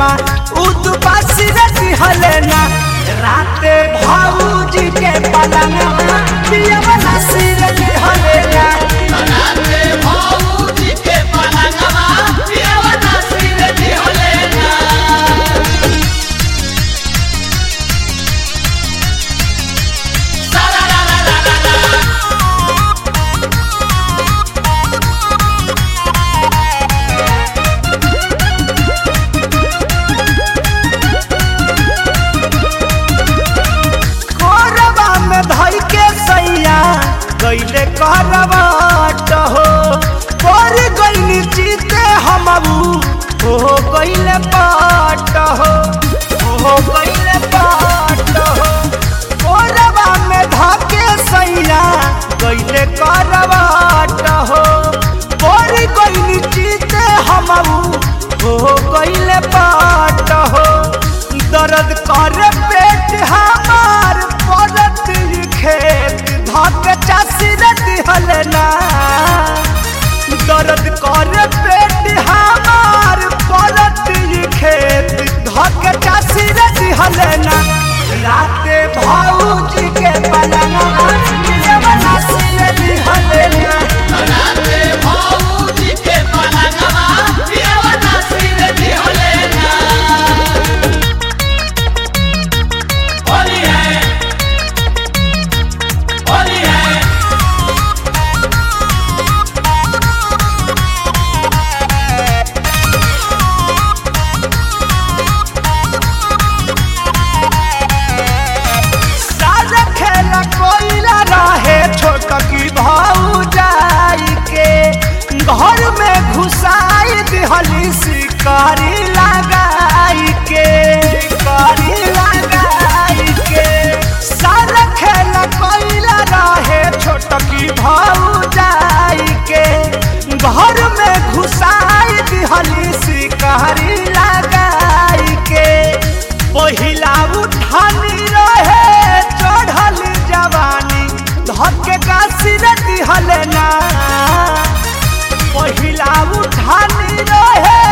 बलमा उदबासी रे दिहले ना राते भाऊजी के पलंगवा पियवा नासी रे दिहले ना कोरबा में धई के सैया गईले करवाट हो पर गईनी जीते हमबू हो गईले पाट हो हो गईले पाट हो कोरबा में धके सैया गईले करवाट हो पर गईनी जीते हमबू हो गईले पाट हो दर्द कर पेट हमार पड़त ई खेत धक चासी रे दिहल ना दर्द कर पेट हमार पड़त ई खेत धक चासी रे दिहल ना राते भाऊजी के पलंगवा पियवा नासी रे दिहल ना सारा खेला कोइला रहे छोट की भाऊ जाई के घर में घुसाई दिहली शिकारी लगाई के शिकारी लगाई के सारा खेला कोइला रहे छोट की भाऊ जाई के घर में घुसाई दिहली शिकारी लगाई के पहिला उठानी रहे चढ़ल जवानी धके काशी रे दिहल ना पहिला उठानी रहे